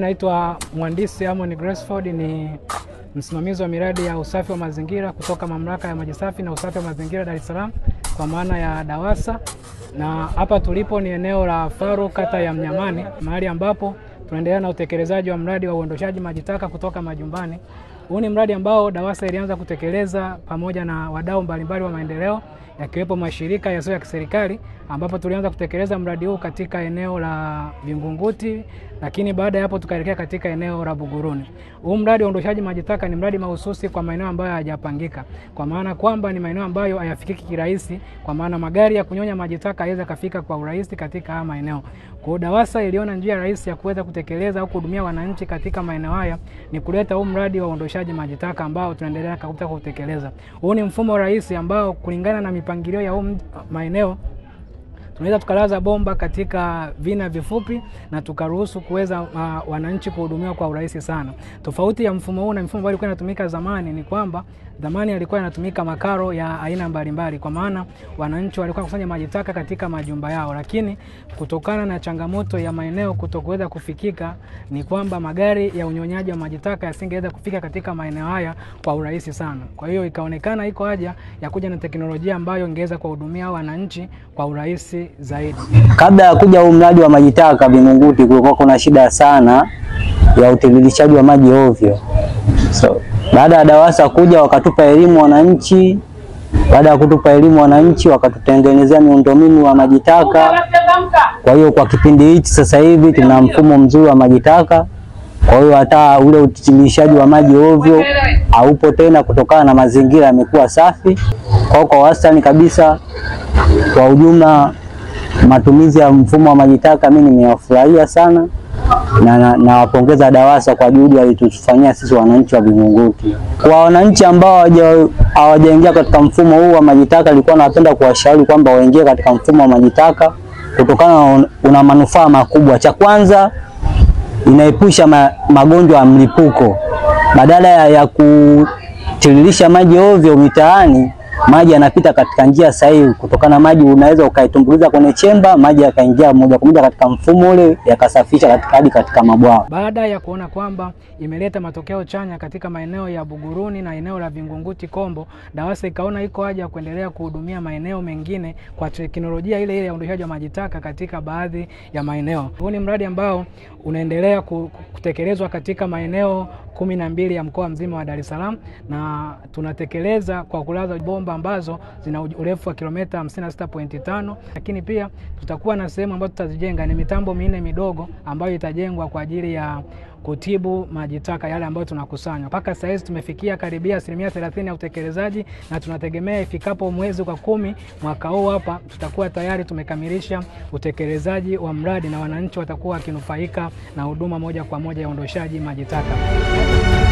naitwa mhandisi Amon Gracefield, ni msimamizi wa miradi ya usafi wa mazingira kutoka mamlaka ya maji safi na usafi wa mazingira Dar es Salaam kwa maana ya DAWASA, na hapa tulipo ni eneo la Faru, kata ya Mnyamani, mahali ambapo tunaendelea na utekelezaji wa mradi wa uondoshaji maji taka kutoka majumbani. Huu ni mradi ambao DAWASA ilianza kutekeleza pamoja na wadau mbalimbali wa maendeleo yakiwepo mashirika yasiyo ya kiserikali ambapo tulianza kutekeleza mradi huu katika eneo la Vingunguti, lakini baada ya hapo tukaelekea katika eneo la Buguruni. Huu mradi wa uondoshaji maji taka ni mradi mahususi kwa maeneo ambayo hayajapangika, kwa maana kwamba ni maeneo ambayo hayafikiki kirahisi, kwa maana magari ya kunyonya maji taka hayaweza kafika kwa urahisi katika haya maeneo. Kwa hiyo DAWASA iliona njia rahisi ya kuweza kutekeleza au kuhudumia wananchi katika maeneo haya ni kuleta huu mradi wa uondoshaji maji taka ambao tunaendelea katika kutekeleza. Huu ni mfumo rahisi ambao kulingana na mipangilio ya huu maeneo tunaweza tukalaza bomba katika vina vifupi na tukaruhusu kuweza uh, wananchi kuhudumiwa kwa urahisi sana. Tofauti ya mfumo huu na mfumo ambao ilikuwa inatumika zamani ni kwamba zamani alikuwa inatumika makaro ya aina mbalimbali, kwa maana wananchi walikuwa kusanya maji taka katika majumba yao, lakini kutokana na changamoto ya maeneo kutokuweza kufikika, ni kwamba magari ya unyonyaji wa maji taka yasingeweza kufika katika maeneo haya kwa urahisi sana. Kwa hiyo ikaonekana iko haja ya kuja na teknolojia ambayo ingeweza kuwahudumia wananchi kwa urahisi zaidi. Kabla ya kuja huu mradi wa maji taka Vingunguti, kulikuwa kuna shida sana ya utiririshaji wa maji ovyo. So, baada ya DAWASA kuja wakatupa elimu wananchi. Baada ya kutupa elimu wananchi, wakatutengenezea miundombinu wa maji taka. Kwa hiyo kwa kipindi hichi sasa hivi tuna mfumo mzuri wa maji taka. Kwa hiyo hata ule utiririshaji wa maji ovyo haupo tena, kutokana na mazingira yamekuwa safi. Kwa kwa wastani kabisa, kwa ujumla matumizi ya mfumo wa maji taka mimi nimewafurahia sana na nawapongeza na DAWASA kwa juhudi walitufanyia sisi wananchi wa Vingunguti. Kwa wananchi ambao hawajaingia katika mfumo huu wa maji taka, nilikuwa napenda kuwashauri kwamba waingie katika mfumo wa maji taka kutokana na una manufaa makubwa. Cha kwanza inaepusha ma, magonjwa ya mlipuko. Badala ya, ya kutiririsha maji ovyo mitaani maji yanapita katika njia sahihi. Kutokana na maji, unaweza ukaitumbukiza kwenye chemba, maji yakaingia moja kwa moja katika mfumo ule, yakasafisha katika hadi katika mabwawa. Baada ya kuona kwamba imeleta matokeo chanya katika maeneo ya Buguruni na eneo la Vingunguti Kombo, DAWASA ikaona iko haja ya kuendelea kuhudumia maeneo mengine kwa teknolojia ile ile ya uondoshaji wa maji taka katika baadhi ya maeneo. Huu ni mradi ambao unaendelea kutekelezwa katika maeneo kumi na mbili ya mkoa mzima wa Dar es Salaam na tunatekeleza kwa kulaza bomba ambazo zina urefu wa kilomita 56.5, lakini pia tutakuwa na sehemu ambazo tutazijenga ni mitambo minne midogo ambayo itajengwa kwa ajili ya kutibu maji taka yale ambayo tunakusanya. Mpaka sasa hivi tumefikia karibia asilimia thelathini ya utekelezaji na tunategemea ifikapo mwezi wa kumi mwaka huu hapa tutakuwa tayari tumekamilisha utekelezaji wa mradi na wananchi watakuwa wakinufaika na huduma moja kwa moja ya uondoshaji maji taka.